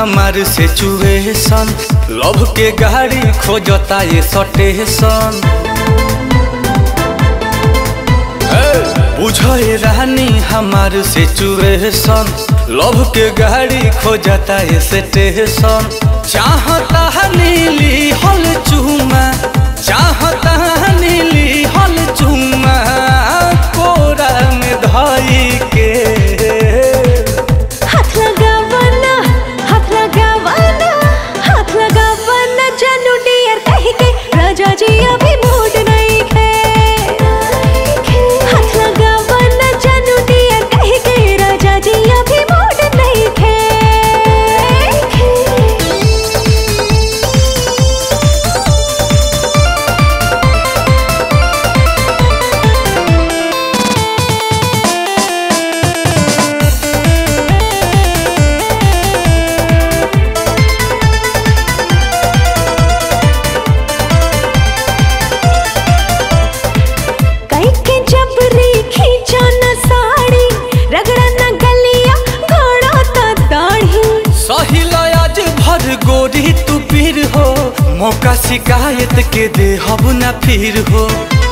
हमार situation love के गाड़ी खोजता ये सटेशन बुझे रानी हमार सिचुएशन लव के गाड़ी खोजता ये स्टेशन चाहता नीली हल चूमा चाहता नीली हल चूमा कोरा में धई के हाथ लगावना हाथ लगावना हाथ लगावना जानू डियर कह के राजा जी अभी मूड नहीं है हाथ लगावना जानू डियर कह के राजा जी अभी मूड नहीं है कई के जबरी खींचा न साड़ी रगड़ा न गलिया घोड़ा ता दाढ़ी सही आज भर गोरी तू पीर हो मौका शिकायत के दे हब न फिर हो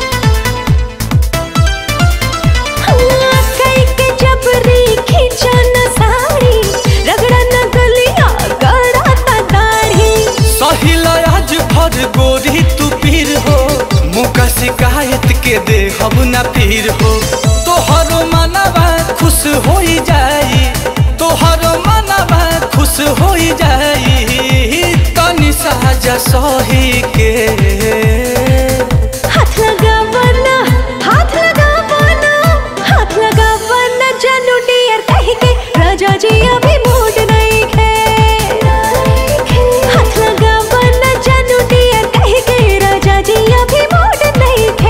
हाँ, कई के जबरी खींचा न साड़ी रगड़ा न गलिया घोड़ा ता दाढ़ी सही आज भर गोरी तू पीर हो मौका शिकायत के दे हब न फिर हो तोहरो मनवा खुश हो जाई तोहरो मनवा खुश हो जाई तनी साजा सही के हाथ लगावना हाथ लगावना हाथ लगावना जानू डियर कह के राजा जी अभी मूड नहीं है हाथ लगावना जानू डियर कह के राजा जी अभी मूड नहीं है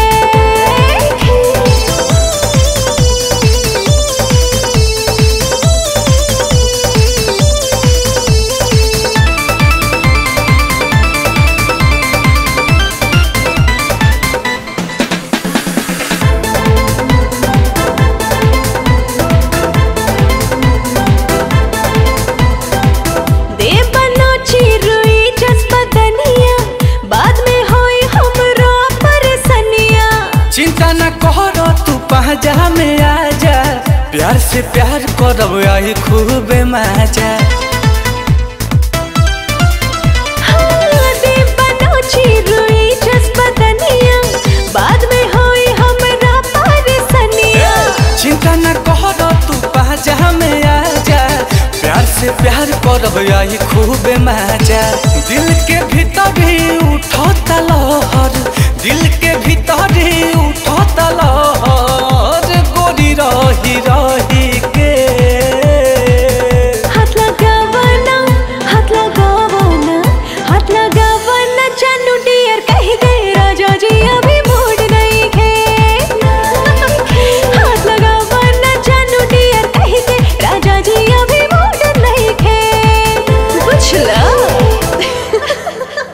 दे बनो चिरुई जज्बा दनिया बाद में होई हमरो परेशानिया चिंता न करो तू पहजा में आ जा प्यार से प्यार करब आई खूब मजा हाँ, दे बनो चिरुई जज्बा दनिया बाद में होई हमरा परेशानिया चिंता न करो तू पहजा में आ जा प्यार से प्यार करब आई खूब मजा दिल के भीतर ही उठता लहर दिल के भीतर ही उठता लहर